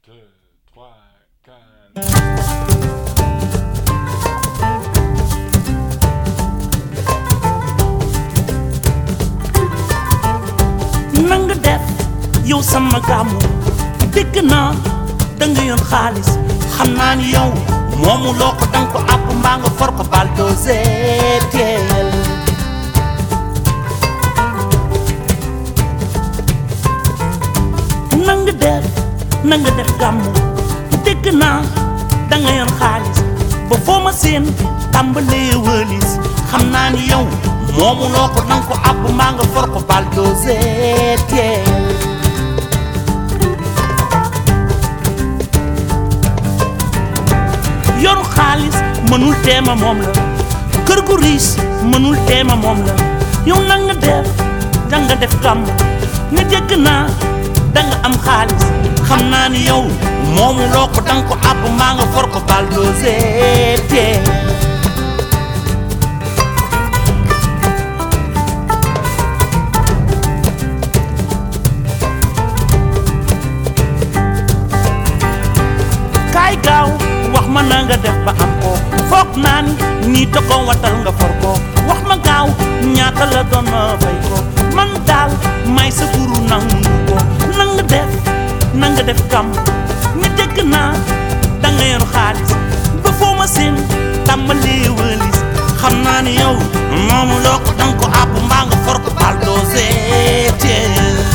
deux, trois, quatre. nanga def yow sama gàmmu dégg naa da nga yoon xaalis xam naa ni yow moomu loo ko danga ko àpp mbaa nga for ko bal dosee teel nanga def nanga def gàmmu dégg naa da nga yoon xaalis ba foo ma seen tàmbalee wëlis xam naa ni yow moomu loo ko danga ko àpp mbaa nga for ko bal dosee teel yoru xaalis mënul teema moom la kër gu riis mënul teema moom la yow na nga def danga def gàmm ni dégg naa danga am xaalis xam naa ni yow moomu loo ko danga ko àpp maa nga for ko bal dosee teel kaay gaaw wax ma na nga def ba am ko foog naa ni nii da ko watal nga for ko wax ma gaaw ñaata la doon ma fay ko man daal may sa guru nangu ko na nga def na nga def kam ni dégg naa da nga yor xaalis ba foo ma seen tàmbalee wëlis xam naa ni yow moomu loo ko danga ko àpp mbaa nga for ko bal doo seetee